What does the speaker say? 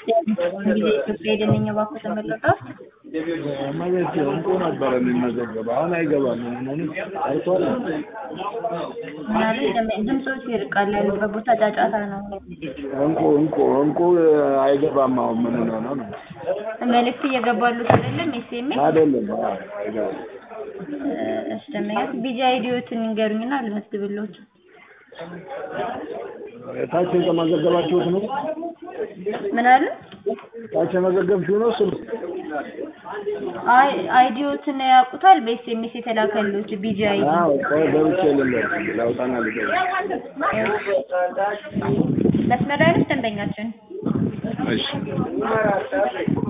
እንግዲህ ኢትዮጵያ የደንኛ ባንኩ ተመለቀ መቤት እንቁ ነበረ የሚመዘገበው አሁን አይገባም። ምንም አይቷል። ማለት ድምፆች ይርቃል ያሉበት ቦታ ጫጫታ ነው። እንቁ እንቁ እንቁ አይገባም። አሁን ምን ሆነ ነው? መልዕክት እየገባሉት አይደለም ኤስኤምኤስ አይደለም አይገባም። እሺ ደንበኛት ቢጂ አይዲዎትን ንገሩኝና ልመዝግብልዎት። ታች የተመዘገባችሁት ነው? ምን አለ? ታች የመዘገብሽው ነው? እሱ አይ አይዲዎትን ያውቁታል? በኤስኤምኤስ የተላከልዎት ቢጂ አይዲ አዎ፣ ቆይ ገብቼ ልንገር ላውጣና ልገባ መስመር ላይ ነች ደንበኛችን እሺ